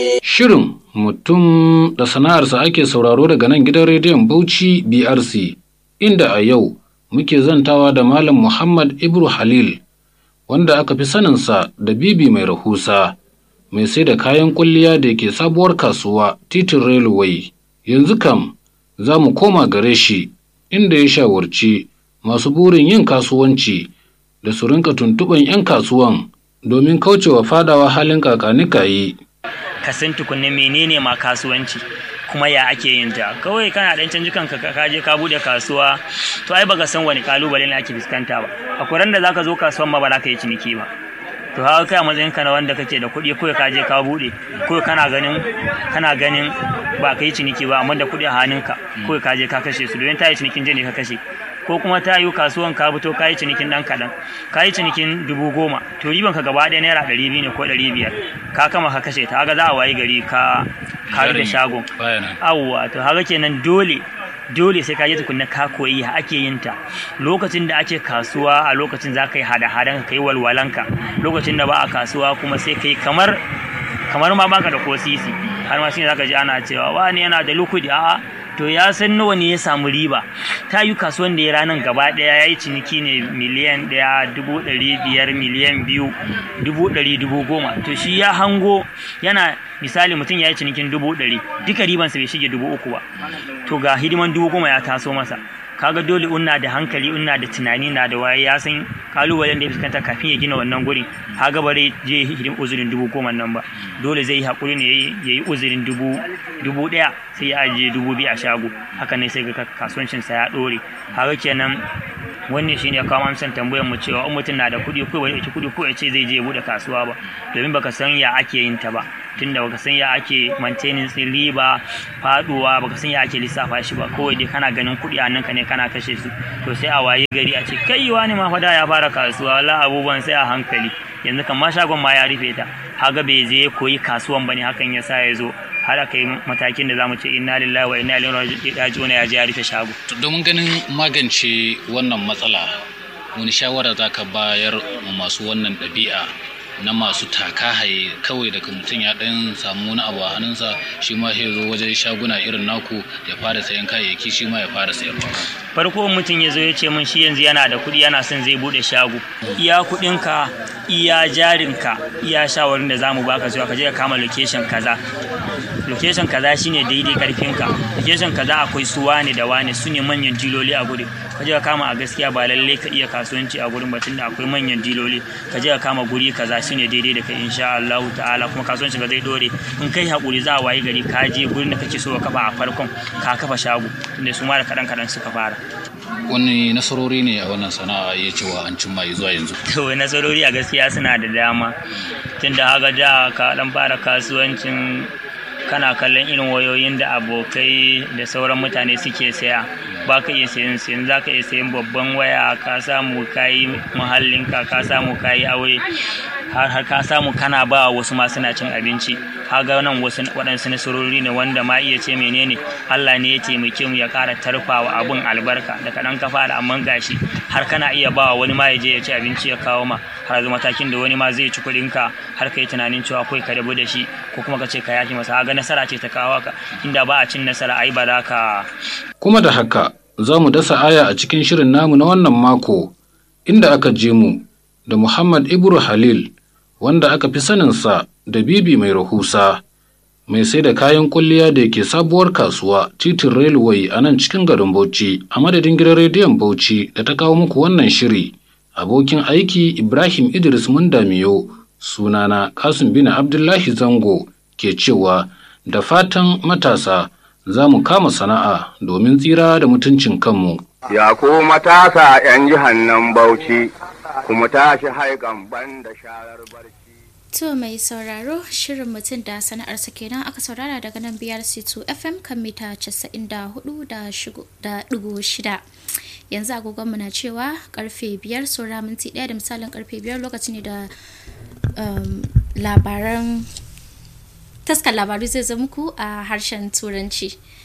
Shirin mutum da sana'arsa ake sauraro daga nan gidan rediyon Bauchi BRC, inda a yau muke zantawa da Malam Muhammad Ibru Halil, wanda aka fi saninsa da Bibi mai rahusa, mai sai da kayan kulliya da ke sabuwar kasuwa titin Railway. Yanzu kam za mu koma gare shi, inda ya shawarci masu burin yin kasuwanci da su rinka tuntuɓan 'yan kasuwan domin kaucewa fadawa halin kakanikayi. ka san tukunna menene ma kasuwanci kuma ya ake yin ta kawai kana dan canji kanka ka je ka bude kasuwa to ai baka san wani kalubale ne ake fuskanta ba akwai ran da zaka zo kasuwan ma ba za ka yi ciniki ba to haka kai a matsayin ka na wanda kake da kuɗi kawai ka je ka bude kawai kana ganin kana ganin ba ka yi ciniki ba amma da kuɗi a hannunka kawai ka je ka kashe su domin ta yi cinikin je ne ka kashe ko kuma ta yi kasuwan ka fito ka yi cinikin ɗan kaɗan ka yi cinikin dubu goma to riban ka gaba ɗaya naira ɗari biyu ne ko ɗari biyar ka kama ka kashe ta haka za a wayi gari ka ka da shagon awwa to haka kenan dole dole sai ka je tukunna ka koyi ya ake yin ta lokacin da ake kasuwa a lokacin za ka yi hada-hadan ka yi walwalanka lokacin da ba a kasuwa kuma sai ka yi kamar kamar ma baka da ko sisi har ma shine zaka ji ana cewa wani yana da lukudi a'a to ya san nawa ne ya samu riba ta yi kasuwan da ya ranar gaba daya ya yi ciniki ne miliyan daya dubu ɗari biyar miliyan biyu dubu ɗari dubu goma to shi ya hango yana misali mutum ya yi cinikin dubu ɗari duka ribansa bai shige dubu uku ba to ga hidiman dubu goma ya taso masa kaga dole unna da hankali unna da tunani na da waye ya san kalubalen da ya fuskanta kafin ya gina wannan gurin kaga bare je hidin uzurin dubu goma nan ba dole zai yi hakuri ne ya yi uzurin dubu dubu daya sai ya ajiye dubu biyu a shago haka ne sai ga kasuwancin sa ya dore kaga kenan wannan shine ya kawo amsan tambayar mu cewa in mutum na da kuɗi ko bai kuɗi ko ya ce zai je ya bude kasuwa ba domin baka san ya ake yin ta ba tunda baka san ya ake maintaining din riba faduwa baka san ya ake lissafa shi ba kawai dai kana ganin kuɗi a nan ka ne kana kashe su to sai a waye gari a ce kai wani ma fada ya fara kasuwa wala abubuwan sai a hankali yanzu kan ma shagon ma ya rufe ta haga bai je koyi kasuwan bane hakan ya sa ya zo har aka yi matakin da zamu ce inna lillahi wa inna ilaihi raji'un ya je ya rufe shago domin ganin magance wannan matsala wani shawara za ka bayar masu wannan ɗabi'a na masu taka haye kawai daga mutum ya ɗan samu wani abu a hannunsa shi ma ya zo wajen shaguna irin naku ya fara sayan kayayyaki shi ma ya fara sayarwa farko mutum ya zo ya ce min shi yanzu yana da kuɗi yana son zai buɗe shago iya kuɗinka iya jarinka iya shawarin da zamu baka cewa ka je ka kama location kaza location kaza shine daidai karfinka location kaza akwai su wane da wane su ne manyan diloli a guri ka je ka kama a gaskiya ba lalle ka iya kasuwanci a gurin batun da akwai manyan diloli ka je ka kama guri kaza shine daidai da kai insha Allah ta'ala kuma kasuwanci ka zai dore in kai hakuri za a wayi gari ka je gurin da kake so ka kafa a farkon ka kafa shago tunda su ma da kadan kadan suka fara wani nasarori ne a wannan sana'a ya cewa an cimma zuwa yanzu to nasarori a gaskiya suna da dama tunda haka da ka dan fara kasuwancin kana kallon irin wayoyin da abokai da sauran mutane suke saya ba ka iya sayan sayan za ka iya sayan babban waya ka samu kayi muhallinka ka samu kayi aure har har ka samu kana ba wasu ma suna cin abinci kaga nan wasu waɗansu nasarori ne wanda ma iya ce menene Allah ne ya taimake mu ya ƙara tarfawa abun albarka da kaɗan ka fara amma gashi har kana iya ba wani ma ya je ya ci abinci ya kawo ma har zuwa matakin da wani ma zai ci kuɗin ka har kai tunanin cewa akwai ka rabu da shi ko kuma ka ce ka yaki masa kaga nasara ce ta kawo ka inda ba a cin nasara ai ba za ka kuma da haka za mu dasa aya a cikin shirin namu na wannan mako inda aka je mu da Muhammad Ibru Halil wanda aka fi saninsa da bibi mai rahusa mai sai da kayan kulliya da yake sabuwar kasuwa titin railway a nan cikin garin Bauchi a madadin gidan rediyon Bauchi da ta kawo muku wannan shiri abokin aiki Ibrahim Idris Mundamiyo sunana Kasim bin Abdullahi Zango ke cewa da fatan matasa za mu kama sana'a domin tsira da mutuncin kanmu. Ya ku matasa ‘yan jihar nan Bauchi, kuma tashi haikan ban da sharar barci. To mai sauraro shirin mutum da sana'arsa kenan aka saurara daga nan BRC2 FM kan mita 94.6. Yanzu agogonmu na cewa karfe 5 saura minti 1 da misalin karfe 5 lokaci ne da labaran taskar labaru zai zama muku a harshen turanci.